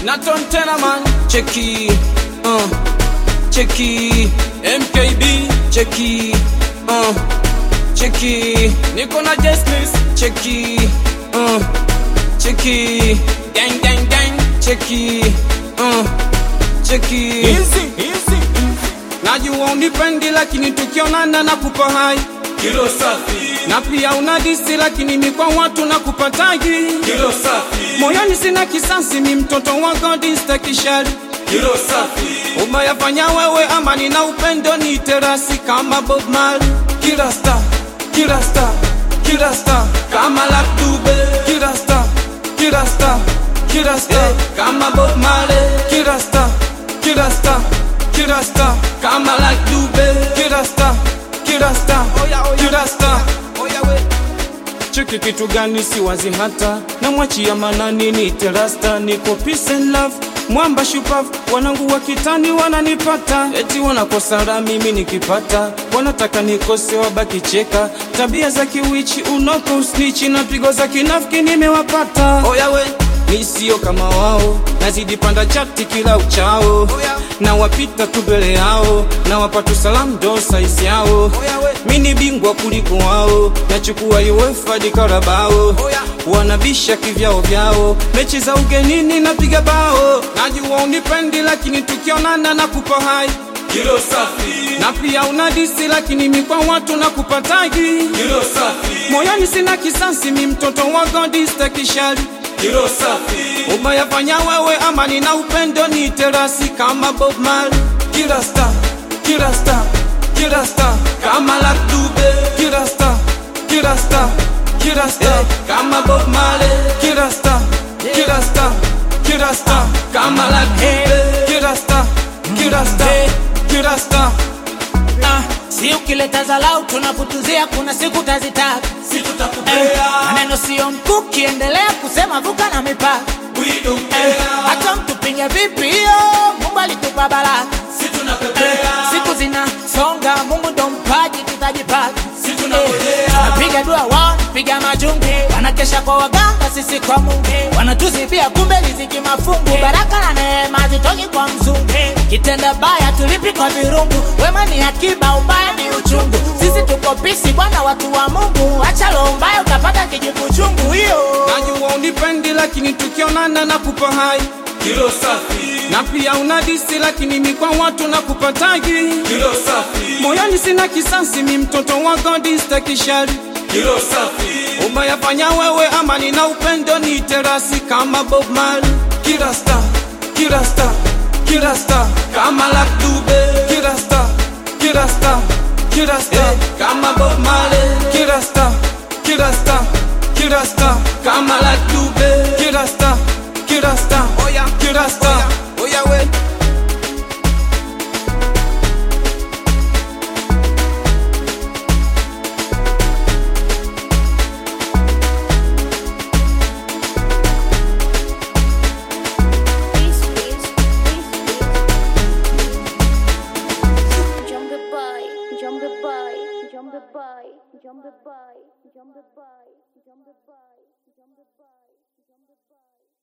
Naton tena man, cheki, uh, cheki, MKB, cheki, uh, cheki, niko na Jesnis, cheki, uh, cheki, gang gang gang, cheki, uh, cheki, Easy, easy. najua unipendi lakini tukionana na kupa hai Kilo safi, na pia unadisi lakini mi kwa watu na kupatagi kilo safi, moyoni sina kisasi, mi mtoto wa godi stakishari kilo safi, umayafanya wewe, amani na upendo ni terasi kama Bob Marley. Kila star, kila star, kila star kama Luck Dube. Kila star, kila star, kila star kama Bob Marley. Kila star, kila star, kila star kama Luck Dube. Kila star, kila star, kila star cheki kitu gani siwazi hata namwachia manani ni terasta niko peace and love mwamba shupavu wanangu wa kitani wananipata eti wanakosa raha mimi nikipata wanataka nikose wabaki cheka tabia za kiwichi unoko usnichi na pigo za kinafiki nimewapata oyawe mi sio kama wao nazidi panda chati kila uchao na wapita tu mbele yao na wapatu salamu ndo saisi yao mi ni bingwa kuliko wao nachukua UEFA di Karabao wanabisha kivyao vyao mechi za ugenini napiga bao najua unipendi lakini tukionana na kupa hai kilo safi, na pia unadisi lakini mi kwa watu na kupatagi kilo safi, moyoni sina kisasi mi mtoto wa godi stakishari kilo safi, umayafanya wewe amani na upendo ni terasi kama Bob Marley kila star kila star kila star kama Luck Dube kila star kila star kila star kama Bob Marley kila star kila star kila star kama Luck Dube kila star kila star kila star Ah, si ukileta zalau tunaputuzia, kuna siku tazitaka. si Eh, tutakupea, maneno sio mkuki, endelea kusema, vuka na mipaka. we don't Eh, care, hata mtupinge vipi, hiyo Mungu alitupa baraka. si Eh, tunapepea, siku zinasonga, Mungu ndo mpaji, tutajipata. si tunangojea, Napiga dua wao, piga majungu, wanakesha kwa waganga, sisi kwa Mungu, wanatuzibia kumbe riziki mafungu, baraka na neema zitoki kwa mzungu. Kitenda baya tulipi kwa virungu, wema ni akiba, ubaya ni uchungu. Sisi tuko pisi bwana, watu wa Mungu, acha roho mbaya utapata kijibu chungu. Hiyo najua unipendi lakini tukionana na kupa hai kilo safi, na pia unadisi lakini mi kwa watu na kupatagi kilo safi, moyoni sina kisasi mi mtoto wa godi stakishari kilo safi, umayafanya wewe amani na upendo ni terasi kama Bob Marley kila star kila star kila star kama Luck Dube kila star kila star kila star kama Bob Marley kila star kila star kila star kama Luck Dube kila star kila star oya kila star oya we Jumbo boy, jumbo boy, jumbo boy, jumbo boy, jumbo boy, jumbo boy.